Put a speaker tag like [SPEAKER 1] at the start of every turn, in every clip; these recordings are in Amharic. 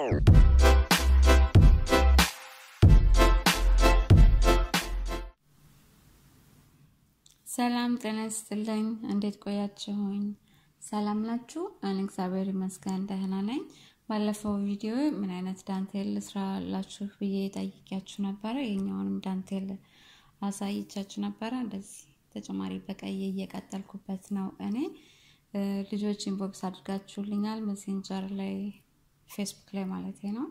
[SPEAKER 1] ሰላም ጤና ይስጥልኝ። እንዴት ቆያችሁኝ? ሰላም ናችሁ? እኔ እግዚአብሔር ይመስገን ደህና ነኝ። ባለፈው ቪዲዮ ምን አይነት ዳንቴል ልስራላችሁ ብዬ ጠይቂያችሁ ነበረ። የኛውንም ዳንቴል አሳይቻችሁ ነበረ። እንደዚህ ተጨማሪ በቀይ እየቀጠልኩበት ነው። እኔ ልጆች ኢንቦክስ አድርጋችሁልኛል፣ ሜሴንጀር ላይ ፌስቡክ ላይ ማለት ነው።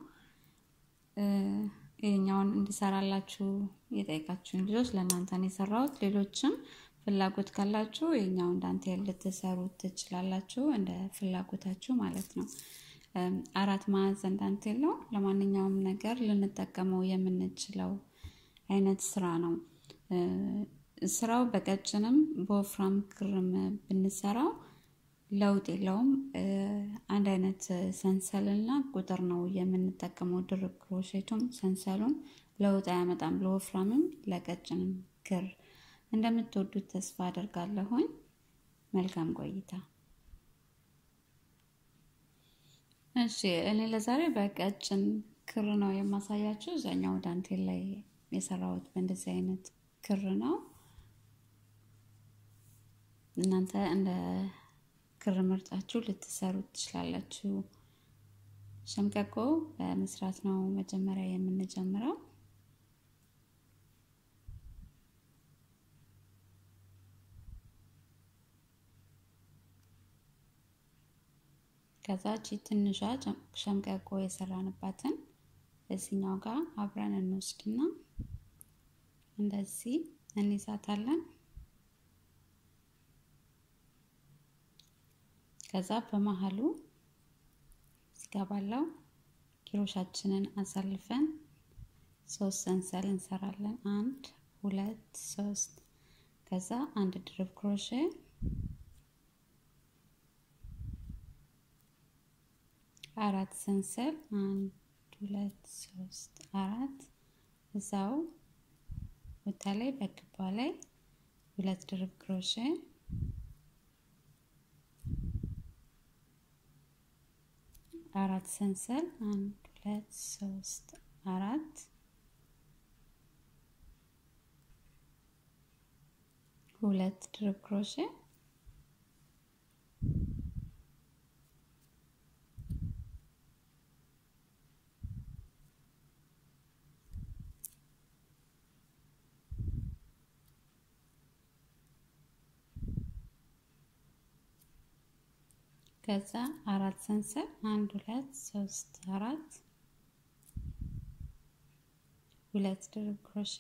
[SPEAKER 1] ይህኛውን እንዲሰራላችሁ የጠየቃችሁን ልጆች ለእናንተ ነው የሰራሁት። ሌሎችም ፍላጎት ካላችሁ የኛውን ዳንቴል ልትሰሩ ትችላላችሁ፣ እንደ ፍላጎታችሁ ማለት ነው። አራት ማዕዘን ዳንቴል ነው። ለማንኛውም ነገር ልንጠቀመው የምንችለው አይነት ስራ ነው። ስራው በቀጭንም በወፍራም ክርም ብንሰራው ለውጥ የለውም። አንድ አይነት ሰንሰልና ቁጥር ነው የምንጠቀመው። ድርብ ክሮሼቱም ሰንሰሉም ለውጥ አያመጣም። ለወፍራምም ለቀጭንም ክር እንደምትወዱት ተስፋ አደርጋለሁኝ። መልካም ቆይታ። እሺ እኔ ለዛሬ በቀጭን ክር ነው የማሳያችሁ። እዛኛው ዳንቴል ላይ የሰራሁት በእንደዚህ አይነት ክር ነው። እናንተ እንደ ክር ምርጫችሁ ልትሰሩ ትችላላችሁ። ሸምቀቆ በመስራት ነው መጀመሪያ የምንጀምረው። ከዛ ቺ ትንሿ ሸምቀቆ የሰራንባትን እዚኛው ጋር አብረን እንወስድና እንደዚህ እንይዛታለን። ከዛ በመሀሉ እዚጋ ባለው ኪሮሻችንን አሳልፈን ሶስት ሰንሰል እንሰራለን። አንድ ሁለት ሶስት። ከዛ አንድ ድርብ ክሮሼ አራት ሰንሰል አንድ ሁለት ሶስት አራት። እዛው ቦታ ላይ በክባ ላይ ሁለት ድርብ ክሮሼ አራት ሰንሰል አንድ ሁለት ሶስት አራት ሁለት ድርብ ክሮሼ ከዛ አራት ሰንሰል አንድ ሁለት ሶስት አራት ሁለት ድርብ ክሮሼ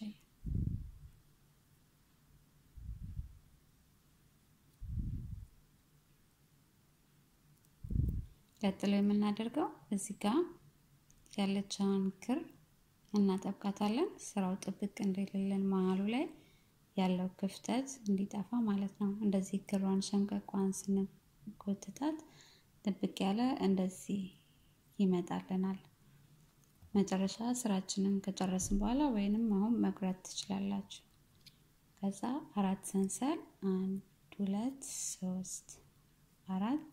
[SPEAKER 1] ቀጥሎ የምናደርገው እዚህ ጋር ያለችውን ክር እናጠብቃታለን። ስራው ጥብቅ እንደሌለን መሀሉ ላይ ያለው ክፍተት እንዲጠፋ ማለት ነው። እንደዚህ ክሯን ሸምቀቋን ስንጎትታት ጥብቅ ያለ እንደዚህ ይመጣልናል። መጨረሻ ስራችንን ከጨረስን በኋላ ወይንም አሁን መቁረጥ ትችላላችሁ። ከዛ አራት ሰንሰል አንድ ሁለት ሶስት አራት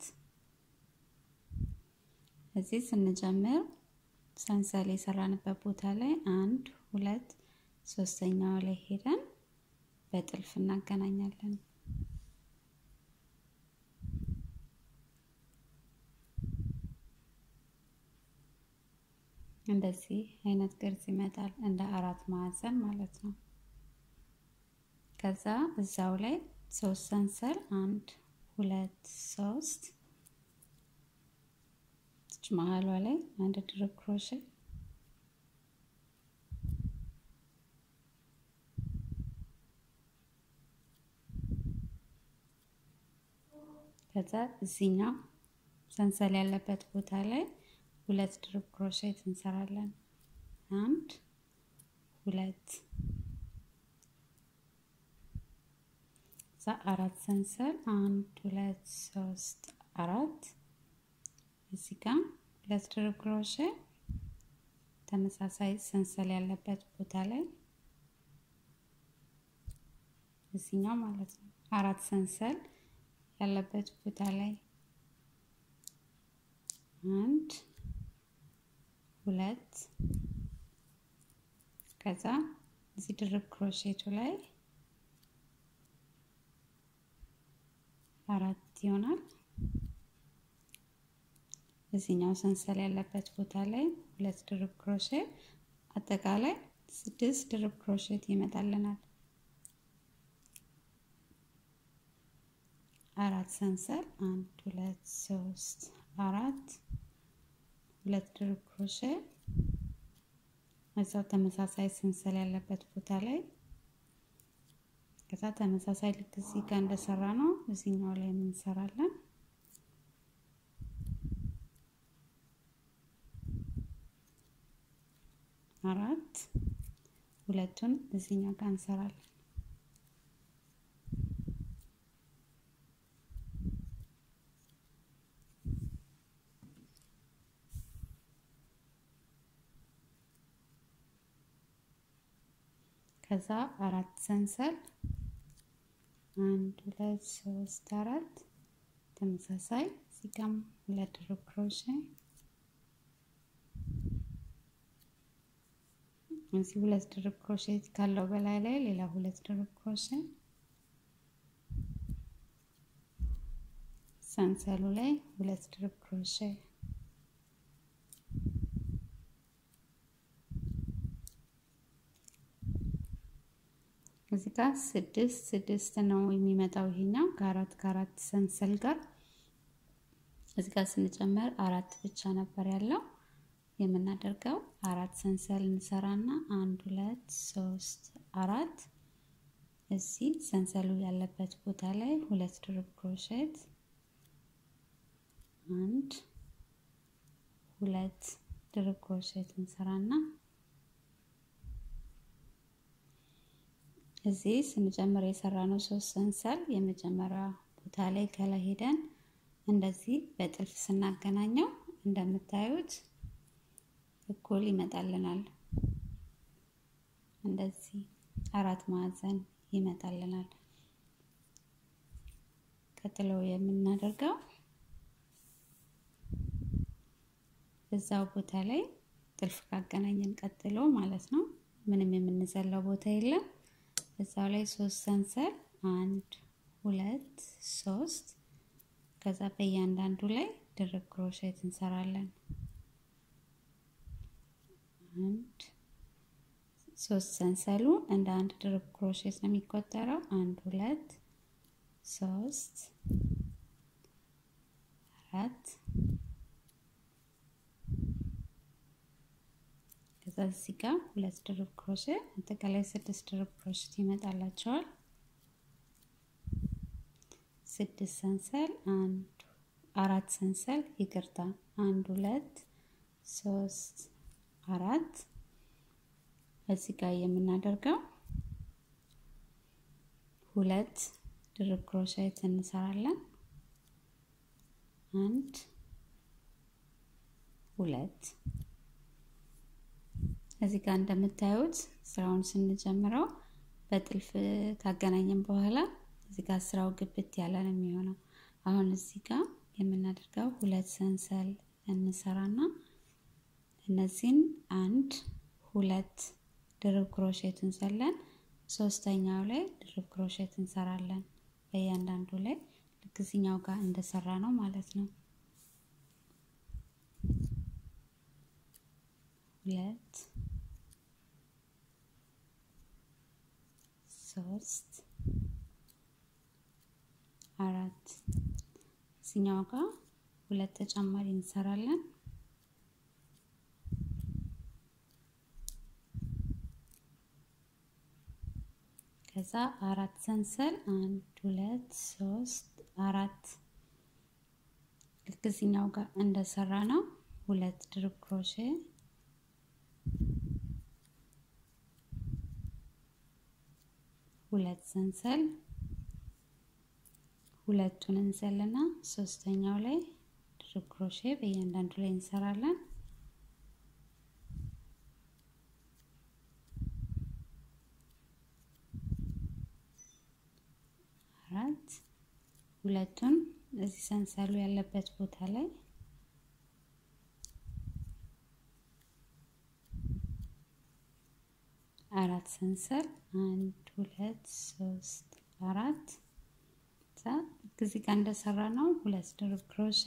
[SPEAKER 1] እዚህ ስንጀምር ሰንሰል የሰራንበት ቦታ ላይ አንድ ሁለት ሶስተኛው ላይ ሄደን በጥልፍ እናገናኛለን። እንደዚህ አይነት ቅርጽ ይመጣል፣ እንደ አራት ማዕዘን ማለት ነው። ከዛ እዛው ላይ ሶስት ሰንሰል አንድ ሁለት ሶስት መሀሏ ላይ አንድ ድርብ ክሮሼ ከዛ እዚህኛው ሰንሰል ያለበት ቦታ ላይ ሁለት ድርብ ክሮሼት እንሰራለን። አንድ ሁለት እዛ አራት ሰንሰል አንድ ሁለት ሶስት አራት እዚህ ጋር ሁለት ድርብ ክሮሼ ተመሳሳይ ሰንሰል ያለበት ቦታ ላይ እዚህኛው ማለት ነው አራት ሰንሰል ያለበት ቦታ ላይ አንድ ሁለት ከዛ እዚህ ድርብ ክሮሼቱ ላይ አራት ይሆናል። እዚህኛው ሰንሰል ያለበት ቦታ ላይ ሁለት ድርብ ክሮሼት አጠቃላይ ስድስት ድርብ ክሮሼት ይመጣልናል። አራት ሰንሰል አንድ ሁለት ሶስት አራት ሁለት ድርብ ክሮሼት እዛው ተመሳሳይ ሰንሰል ያለበት ቦታ ላይ ከዛ ተመሳሳይ ልክ እዚህ ጋር እንደሰራ ነው እዚህኛው ላይ እንሰራለን። አራት ሁለቱን እዚህኛው ጋር እንሰራለን። ከዛ አራት ሰንሰል አንድ ሁለት ሶስት አራት ተመሳሳይ እዚህ ጋም ሁለት ድርብ ክሮሼ እዚህ ሁለት ድርብ ክሮሼ ካለው በላይ ላይ ሌላ ሁለት ድርብ ክሮሼ ሰንሰሉ ላይ ሁለት ድርብ ክሮሼ እዚህ ጋር ስድስት ስድስት ነው የሚመጣው ይሄኛው ከአራት ከአራት ሰንሰል ጋር እዚህ ጋር ስንጨምር አራት ብቻ ነበር ያለው የምናደርገው አራት ሰንሰል እንሰራና አንድ ሁለት ሶስት አራት እዚህ ሰንሰሉ ያለበት ቦታ ላይ ሁለት ድርብ ክሮሼት አንድ ሁለት ድርብ ክሮሼት እንሰራና እዚህ ስንጨምር የሰራ ነው ሶስት ሰንሰል የመጀመሪያ ቦታ ላይ ከላይ ሄደን እንደዚህ በጥልፍ ስናገናኘው እንደምታዩት እኩል ይመጣልናል። እንደዚህ አራት ማዕዘን ይመጣልናል። ቀጥሎ የምናደርገው እዛው ቦታ ላይ ጥልፍ ካገናኘን ቀጥሎ ማለት ነው ምንም የምንዘለው ቦታ የለም። እዛው ላይ ሶስት ሰንሰል አንድ ሁለት ሶስት ከዛ በእያንዳንዱ ላይ ድርብ ክሮሼት እንሰራለን። አንድ ሶስት ሰንሰሉ እንደ አንድ ድርብ ክሮሼት ነው የሚቆጠረው። አንድ ሁለት ሶስት አራት ከዛ እዚህ ጋር ሁለት ድርብ ክሮሼት አጠቃላይ ስድስት ድርብ ክሮሼት ይመጣላቸዋል። ስድስት ሰንሰል አንድ አራት ሰንሰል ይቅርታ፣ አንድ ሁለት ሶስት አራት እዚህ ጋር የምናደርገው ሁለት ድርብ ክሮሼት እንሰራለን። አንድ ሁለት እዚህ ጋር እንደምታዩት ስራውን ስንጀምረው በጥልፍ ካገናኘን በኋላ እዚህ ጋር ስራው ግብት ያለ ነው የሚሆነው። አሁን እዚህ ጋር የምናደርገው ሁለት ሰንሰል እንሰራና እነዚህን አንድ ሁለት ድርብ ክሮሼት እንሰለን ሶስተኛው ላይ ድርብ ክሮሼት እንሰራለን። በእያንዳንዱ ላይ ልክ እዚኛው ጋር እንደሰራ ነው ማለት ነው። ሁለት ሶስት አራት እዚኛው ጋር ሁለት ተጨማሪ እንሰራለን። ከዛ አራት ሰንሰል አንድ ሁለት ሶስት አራት ልክ እዚኛው ጋር እንደሰራ ነው። ሁለት ድርብ ክሮሼ ሁለት ሰንሰል ሁለቱን እንሰልና ሶስተኛው ላይ ድርብ ክሮሼ በእያንዳንዱ ላይ እንሰራለን። አራት ሁለቱን እዚህ ሰንሰሉ ያለበት ቦታ ላይ አራት ሰንሰል አንድ ሁለት ሶስት አራት እዚህ ጋር እንደሰራ ነው ሁለት ድርብ ክሮሼ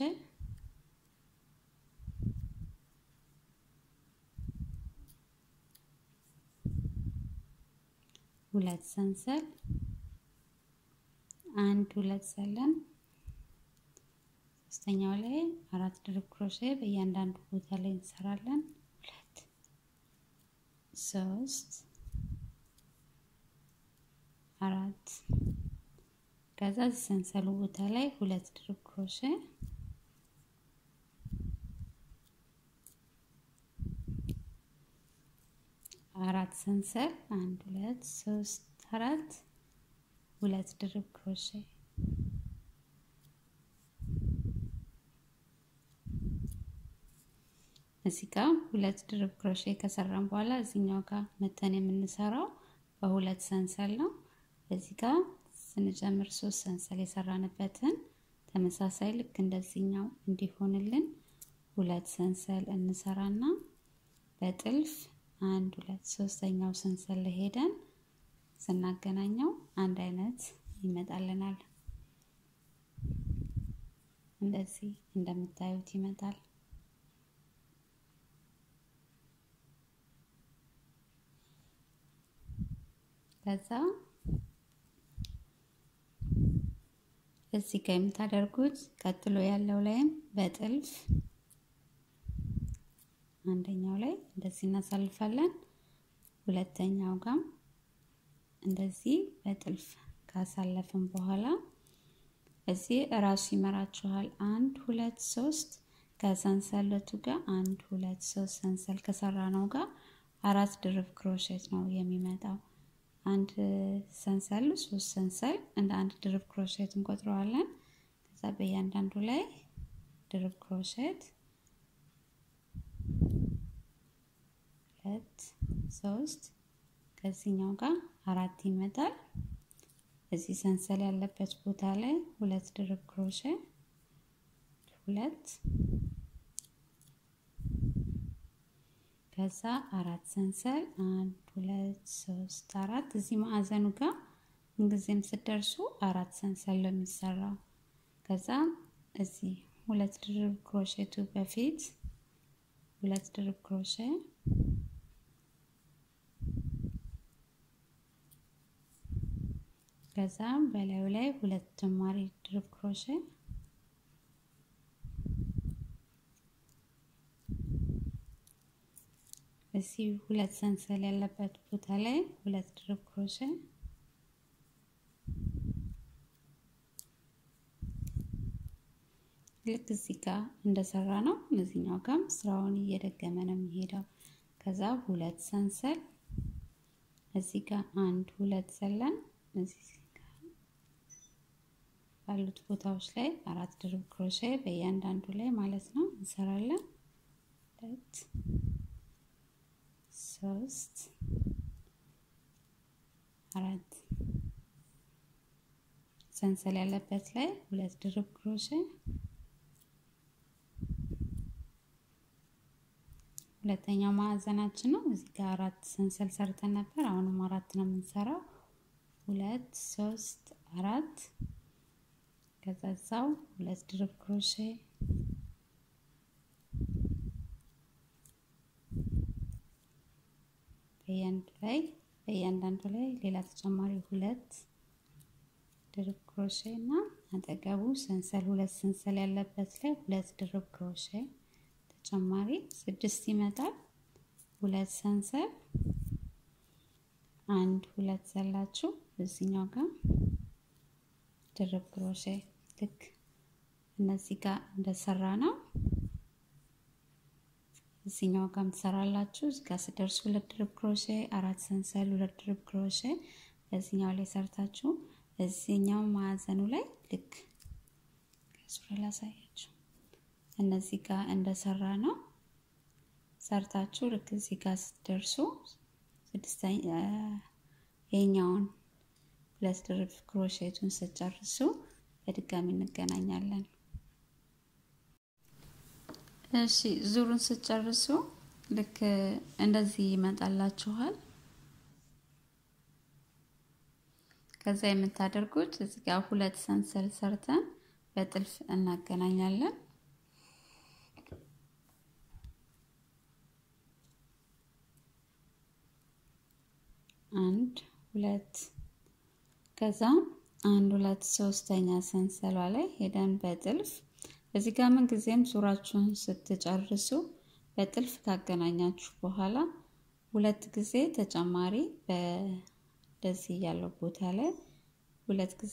[SPEAKER 1] ሁለት ሰንሰል አንድ ሁለት ሰለን ሶስተኛው ላይ አራት ድርብ ክሮሼ በእያንዳንዱ ቦታ ላይ እንሰራለን። ሁለት ሶስት አራት ከዛ ሰንሰሉ ቦታ ላይ ሁለት ድርብ ክሮሼ አራት ሰንሰል አንድ ሁለት ሶስት አራት ሁለት ድርብ ክሮሼ እዚህ ጋር ሁለት ድርብ ክሮሼ ከሰራን በኋላ እዚህኛው ጋር መተን የምንሰራው በሁለት ሰንሰል ነው። እዚህ ጋር ስንጀምር ሶስት ሰንሰል የሰራንበትን ተመሳሳይ ልክ እንደዚህኛው እንዲሆንልን ሁለት ሰንሰል እንሰራና በጥልፍ አንድ ሁለት ሶስተኛው ሰንሰል ላይ ሄደን ስናገናኘው አንድ አይነት ይመጣልናል። እንደዚህ እንደምታዩት ይመጣል። ከዛ እዚህ ጋር የምታደርጉት ቀጥሎ ያለው ላይም በጥልፍ አንደኛው ላይ እንደዚህ እናሳልፋለን። ሁለተኛው ጋር እንደዚህ በጥልፍ ካሳለፍን በኋላ እዚህ እራሱ ይመራችኋል። አንድ ሁለት ሶስት ከሰንሰለቱ ጋር አንድ ሁለት ሶስት ሰንሰል ከሰራ ነው ጋር አራት ድርብ ክሮሼት ነው የሚመጣው። አንድ ሰንሰል ሶስት ሰንሰል እንደ አንድ ድርብ ክሮሼት እንቆጥረዋለን። ከዛ በእያንዳንዱ ላይ ድርብ ክሮሼት ሁለት ሶስት ከዚህኛው ጋር አራት ይመጣል። እዚህ ሰንሰል ያለበት ቦታ ላይ ሁለት ድርብ ክሮሼ ሁለት ከዛ አራት ሰንሰል አንድ ሁለት ሶስት አራት እዚህ ማዕዘኑ ጋር ምንጊዜም ስትደርሱ አራት ሰንሰል ነው የሚሰራው። ከዛ እዚህ ሁለት ድርብ ክሮሼቱ በፊት ሁለት ድርብ ክሮሼ ከዛ በላዩ ላይ ሁለት ተጨማሪ ድርብ ክሮሼ እዚህ ሁለት ሰንሰል ያለበት ቦታ ላይ ሁለት ድርብ ክሮሼ ልክ እዚህ ጋር እንደሰራ ነው። እዚህኛው ጋርም ስራውን እየደገመ ነው የሚሄደው። ከዛ ሁለት ሰንሰል እዚህ ጋር አንድ ሁለት ዘለን እዚህ ባሉት ቦታዎች ላይ አራት ድርብ ክሮሼ በእያንዳንዱ ላይ ማለት ነው እንሰራለን። ሁለት ሶስት አራት ሰንሰል ያለበት ላይ ሁለት ድርብ ክሮሼ ሁለተኛው ማዕዘናችን ነው። እዚህ ጋር አራት ሰንሰል ሰርተን ነበር። አሁንም አራት ነው የምንሰራው። ሁለት ሶስት አራት ከዛ እዛው ሁለት ድርብ ክሮሼ በእያንዱ ላይ በእያንዳንዱ ላይ ሌላ ተጨማሪ ሁለት ድርብ ክሮሼ እና አጠገቡ ሰንሰል ሁለት ሰንሰል ያለበት ላይ ሁለት ድርብ ክሮሼ ተጨማሪ ስድስት ይመጣል። ሁለት ሰንሰል አንድ ሁለት ዘላችሁ እዚህኛው ጋር ድርብ ክሮሼ ልክ እነዚህ ጋር እንደሰራ ነው። እዚህኛው ጋር ትሰራላችሁ። እዚህ ጋር ስደርሱ ሁለት ድርብ ክሮሼ፣ አራት ሰንሰል፣ ሁለት ድርብ ክሮሼ በዚህኛው ላይ ሰርታችሁ እዚህኛው ማዕዘኑ ላይ ልክ ከሱሪ ላሳያችሁ እነዚህ ጋር እንደሰራ ነው ሰርታችሁ ልክ እዚህ ጋር ስትደርሱ ስድስተኛ የኛውን ሁለት ድርብ ክሮሼቱን ስጨርሱ በድጋሚ እንገናኛለን። እሺ ዙሩን ስጨርሱ ልክ እንደዚህ ይመጣላችኋል። ከዛ የምታደርጉት እዚህ ጋር ሁለት ሰንሰል ሰርተን በጥልፍ እናገናኛለን። አንድ ሁለት ከዛ አንድ ሁለት ሶስተኛ ሰንሰሏ ላይ ሄደን በጥልፍ እዚህ ጋር ምን ጊዜም ዙራችሁን ስትጨርሱ በጥልፍ ካገናኛችሁ በኋላ ሁለት ጊዜ ተጨማሪ በደዚህ ያለው ቦታ ላይ ሁለት ጊዜ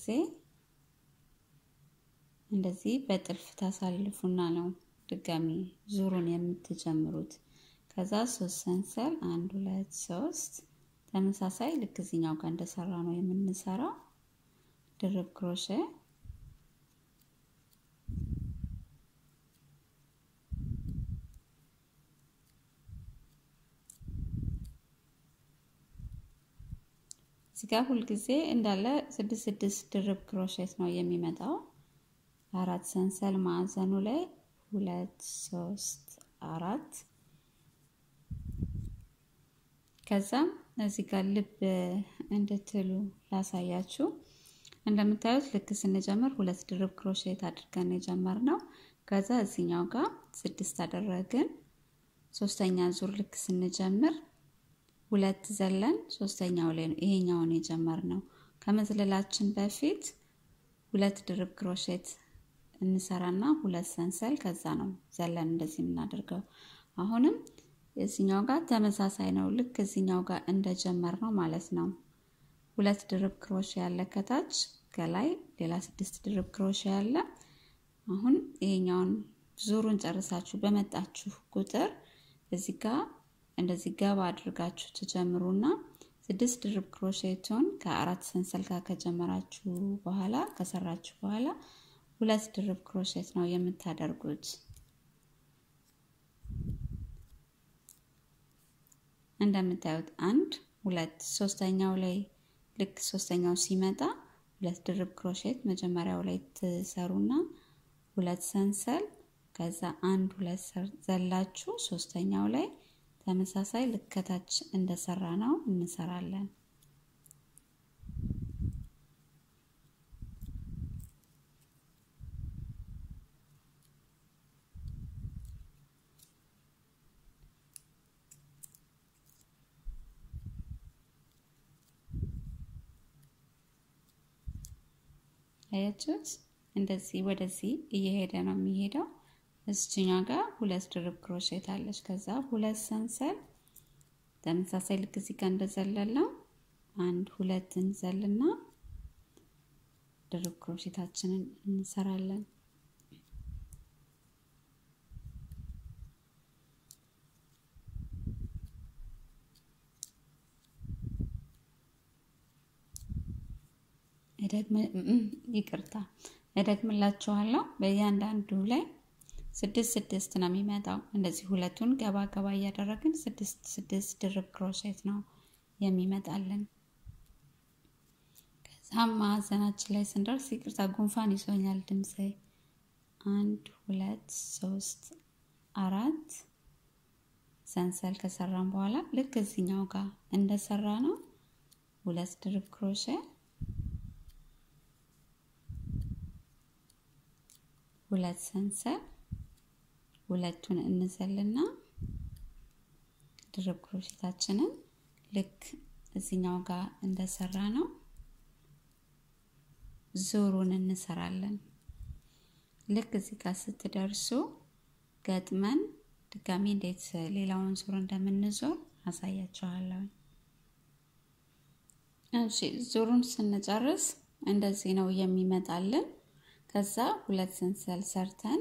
[SPEAKER 1] እንደዚህ በጥልፍ ታሳልፉና ነው ድጋሚ ዙሩን የምትጀምሩት። ከዛ ሶስት ሰንሰል አንድ ሁለት ሶስት ተመሳሳይ ልክ እዚኛው ጋር እንደሰራ ነው የምንሰራው ድርብ ክሮሼ እዚህ ጋር ሁልጊዜ እንዳለ ስድስት ስድስት ድርብ ክሮሼት ነው የሚመጣው። አራት ሰንሰል ማዕዘኑ ላይ ሁለት ሶስት አራት ከዛም እዚህ ጋር ልብ እንድትሉ ላሳያችሁ። እንደምታዩት ልክ ስንጀምር ሁለት ድርብ ክሮሼት አድርገን የጀመርነው ከዛ እዚኛው ጋር ስድስት አደረግን። ሶስተኛ ዙር ልክ ስንጀምር ሁለት ዘለን ሶስተኛው ላይ ነው ይሄኛውን የጀመርነው። ከመዝለላችን በፊት ሁለት ድርብ ክሮሼት እንሰራና ሁለት ሰንሰል ከዛ ነው ዘለን እንደዚህ የምናደርገው። አሁንም እዚኛው ጋር ተመሳሳይ ነው። ልክ እዚኛው ጋር እንደጀመር ነው ማለት ነው። ሁለት ድርብ ክሮሼ ያለ ከታች ከላይ ሌላ ስድስት ድርብ ክሮሼ ያለ። አሁን ይሄኛውን ዙሩን ጨርሳችሁ በመጣችሁ ቁጥር እዚህ ጋር እንደዚህ ገባ አድርጋችሁ ትጀምሩና ስድስት ድርብ ክሮሼቱን ከአራት ሰንሰል ጋር ከጀመራችሁ በኋላ ከሰራችሁ በኋላ ሁለት ድርብ ክሮሼት ነው የምታደርጉት። እንደምታዩት አንድ ሁለት ሶስተኛው ላይ ልክ ሶስተኛው ሲመጣ ሁለት ድርብ ክሮሼት መጀመሪያው ላይ ትሰሩና ሁለት ሰንሰል ከዛ አንድ ሁለት ዘላችሁ ሶስተኛው ላይ ተመሳሳይ ልከታች እንደሰራ ነው እንሰራለን። አያችሁት? እንደዚህ ወደዚህ እየሄደ ነው የሚሄደው። እዚችኛው ጋር ሁለት ድርብ ክሮሼት አለች። ከዛ ሁለት ሰንሰል ተመሳሳይ ልክ እዚህ ጋር እንደዘለለው አንድ ሁለት እንዘልና ድርብ ክሮሼታችንን እንሰራለን። ይቅርታ እደግምላችኋለሁ። በእያንዳንዱ ላይ ስድስት ስድስት ነው የሚመጣው። እንደዚህ ሁለቱን ገባ ገባ እያደረግን ስድስት ስድስት ድርብ ክሮሼት ነው የሚመጣልን። ከዛም ማዕዘናችን ላይ ስንደርስ ይቅርታ ጉንፋን ይዞኛል ድምፄ። አንድ ሁለት ሶስት አራት ሰንሰል ከሰራን በኋላ ልክ እዚኛው ጋር እንደሰራ ነው ሁለት ድርብ ክሮሼ ሁለት ሰንሰል ሁለቱን እንዘልና ድርብ ክሮሼታችንን ልክ እዚኛው ጋር እንደሰራ ነው ዙሩን እንሰራለን። ልክ እዚህ ጋር ስትደርሱ ገጥመን ድጋሚ እንዴት ሌላውን ዙር እንደምንዞር አሳያችኋለሁ። እሺ ዙሩን ስንጨርስ እንደዚህ ነው የሚመጣልን። ከዛ ሁለት ሰንሰል ሰርተን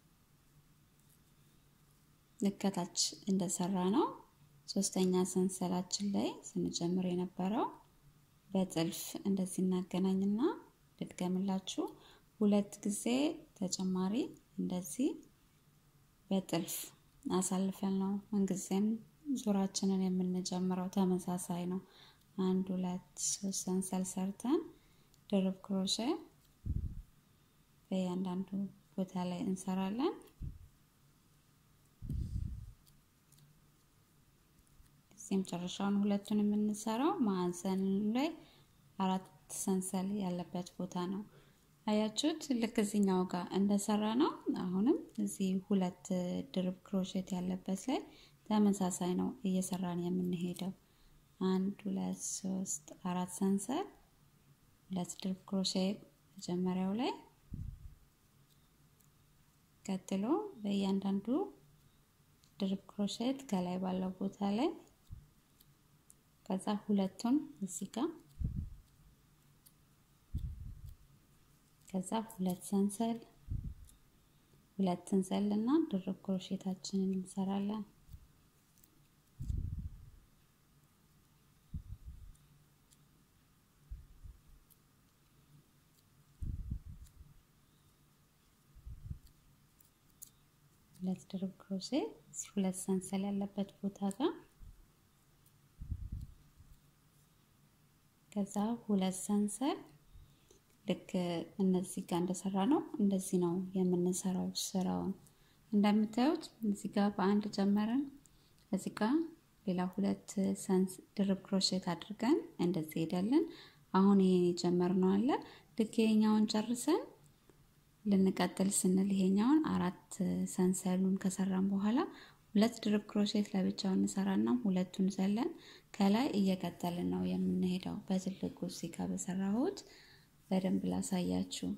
[SPEAKER 1] ልከታች እንደሰራ ነው ሶስተኛ ሰንሰላችን ላይ ስንጀምር የነበረው በጥልፍ እንደዚህ እናገናኝና ልድገምላችሁ። ሁለት ጊዜ ተጨማሪ እንደዚህ በጥልፍ አሳልፈን ነው ምንጊዜም ዙራችንን የምንጀምረው። ተመሳሳይ ነው። አንድ ሁለት ሶስት ሰንሰል ሰርተን ድርብ ክሮሼ በእያንዳንዱ ቦታ ላይ እንሰራለን። እዚህ መጨረሻውን ሁለቱን የምንሰራው ማዕዘን ላይ አራት ሰንሰል ያለበት ቦታ ነው። አያችሁት? ልክ እዚህኛው ጋር እንደሰራ ነው። አሁንም እዚህ ሁለት ድርብ ክሮሼት ያለበት ላይ ተመሳሳይ ነው እየሰራን የምንሄደው። አንድ ሁለት ሶስት አራት ሰንሰል፣ ሁለት ድርብ ክሮሼት መጀመሪያው ላይ፣ ቀጥሎ በእያንዳንዱ ድርብ ክሮሼት ከላይ ባለው ቦታ ላይ ከዛ ሁለቱን እዚህ ጋር ከዛ ሁለት ሰንሰል ሁለት ሰንሰል እና ድርብ ክሮሼታችንን እንሰራለን። ሁለት ድርብ ክሮሼት ሁለት ሰንሰል ያለበት ቦታ ጋር ከዛ ሁለት ሰንሰል ልክ እነዚህ ጋር እንደሰራ ነው እንደዚህ ነው የምንሰራው ስራውን። እንደምታዩት እዚህ ጋር በአንድ ጀመረን፣ እዚህ ጋር ሌላ ሁለት ሰንስ ድርብ ክሮሼት አድርገን እንደዚህ ሄዳለን። አሁን ይሄን የጀመርነው አለ ልክ ይሄኛውን ጨርሰን ልንቀጥል ስንል ይሄኛውን አራት ሰንሰሉን ከሰራን በኋላ ሁለት ድርብ ክሮሼት ለብቻው እንሰራና ሁለቱን ዘለን ከላይ እየቀጠልን ነው የምንሄደው። በትልቁ እዚህ ጋር በሰራሁት በደንብ ላሳያችሁ።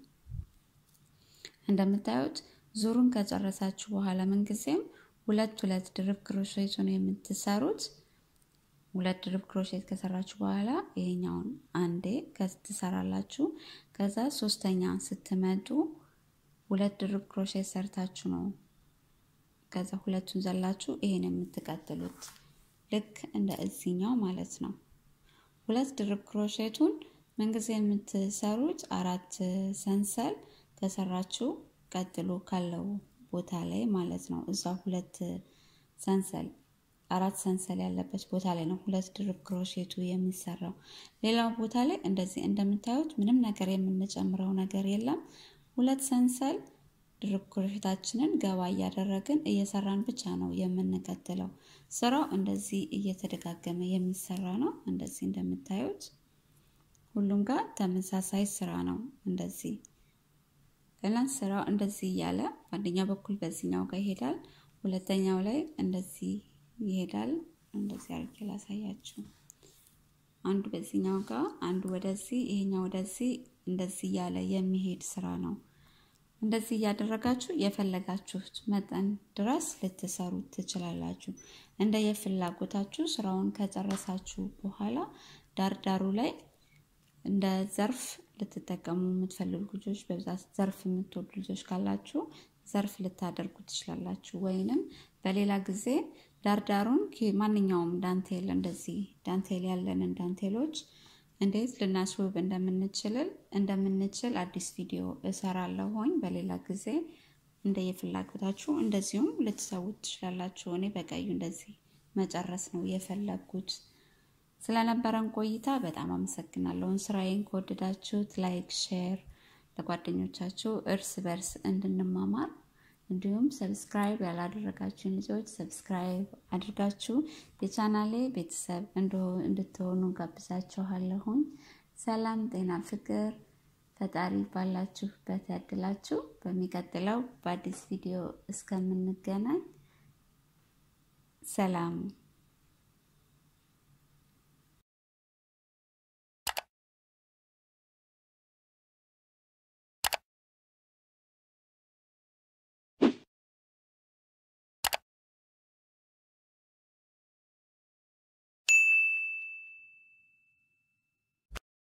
[SPEAKER 1] እንደምታዩት ዙሩን ከጨረሳችሁ በኋላ ምንጊዜም ሁለት ሁለት ድርብ ክሮሼቱን የምትሰሩት ሁለት ድርብ ክሮሼት ከሰራችሁ በኋላ ይሄኛውን አንዴ ትሰራላችሁ። ከዛ ሶስተኛ ስትመጡ ሁለት ድርብ ክሮሼት ሰርታችሁ ነው ከዛ ሁለቱን ዘላችሁ ይሄን የምትቀጥሉት ልክ እንደ እዚኛው ማለት ነው። ሁለት ድርብ ክሮሼቱን ምንጊዜ የምትሰሩት አራት ሰንሰል ከሰራችሁ ቀጥሎ ካለው ቦታ ላይ ማለት ነው። እዛ ሁለት ሰንሰል አራት ሰንሰል ያለበት ቦታ ላይ ነው ሁለት ድርብ ክሮሼቱ የሚሰራው። ሌላው ቦታ ላይ እንደዚህ እንደምታዩት ምንም ነገር የምንጨምረው ነገር የለም። ሁለት ሰንሰል ድርብ ክሮሼታችንን ገባ እያደረግን እየሰራን ብቻ ነው የምንቀጥለው። ስራው እንደዚህ እየተደጋገመ የሚሰራ ነው። እንደዚህ እንደምታዩት ሁሉም ጋር ተመሳሳይ ስራ ነው። እንደዚህ እና ስራው እንደዚህ እያለ በአንደኛው በኩል በዚህኛው ጋር ይሄዳል፣ ሁለተኛው ላይ እንደዚህ ይሄዳል። እንደዚህ አድርጌ ላሳያችሁ። አንዱ በዚህኛው ጋር አንዱ ወደዚህ፣ ይሄኛው ወደዚህ፣ እንደዚህ እያለ የሚሄድ ስራ ነው። እንደዚህ እያደረጋችሁ የፈለጋችሁት መጠን ድረስ ልትሰሩ ትችላላችሁ። እንደ የፍላጎታችሁ ስራውን ከጨረሳችሁ በኋላ ዳርዳሩ ላይ እንደ ዘርፍ ልትጠቀሙ የምትፈልጉ ልጆች በብዛት ዘርፍ የምትወዱ ልጆች ካላችሁ ዘርፍ ልታደርጉ ትችላላችሁ። ወይንም በሌላ ጊዜ ዳርዳሩን ማንኛውም ዳንቴል እንደዚህ ዳንቴል ያለንን ዳንቴሎች እንዴት ልናስውብ እንደምንችልል እንደምንችል አዲስ ቪዲዮ እሰራለሁኝ በሌላ ጊዜ እንደ የፍላጎታችሁ እንደዚሁም ልትሰዉት ትችላላችሁ። እኔ በቀዩ እንደዚህ መጨረስ ነው የፈለግኩት። ስለነበረን ቆይታ በጣም አመሰግናለሁ። ስራዬን ከወደዳችሁት ላይክ፣ ሼር ለጓደኞቻችሁ እርስ በርስ እንድንማማር እንዲሁም ሰብስክራይብ ያላደረጋችሁን ልጆች ሰብስክራይብ አድርጋችሁ የቻናሌ ቤተሰብ እንድትሆኑ ጋብዛችኋለሁኝ። ሰላም፣ ጤና፣ ፍቅር ፈጣሪ ባላችሁበት ያድላችሁ። በሚቀጥለው በአዲስ ቪዲዮ እስከምንገናኝ ሰላም